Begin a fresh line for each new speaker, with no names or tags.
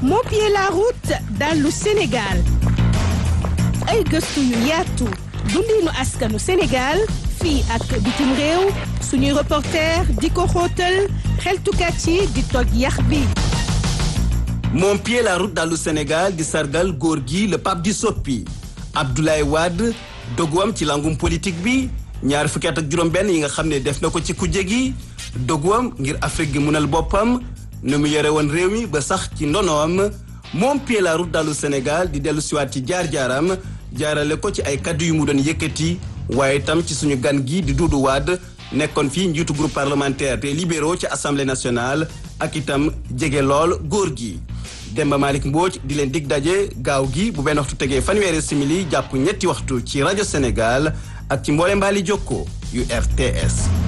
Mon pied la route dallu Sénégal ay gëstu yu yaatu dundinu askanu Sénégal fii ak bitim réew suñuy reporter di ko xóotal xeltukat yi di toj yax bi
Mon pied la route dallu Sénégal di sargal góor gi le pape di soppi Abdoulaye Wade doguwam ci langum politique bi ñaar fukki at ak juróom-benn yi nga xam ne def na ko ci kujje gi doguwam ngir Afrique gi munal boppam ne mu yore woon réew mi ba sax ci ndonoom Mon pied la route dallu Sénégal di dellu siwaat ci jaar-jaaram jaarale ko ci ay kaddu yu mu doon yëkkati waaye itam ci suñu gan gi di Doudou Wade nekkoon fii njiitu groupe parlementaire des libéraux ci assemblée nationale ak itam jege lool góor gi. Demba Malick Mbodj di leen dig daje gaaw gi bu benn waxtu tegee fanweeri simili jàpp ñetti waxtu ci rajo Sénégal ak ci mboole mbaali jokko yu RTS.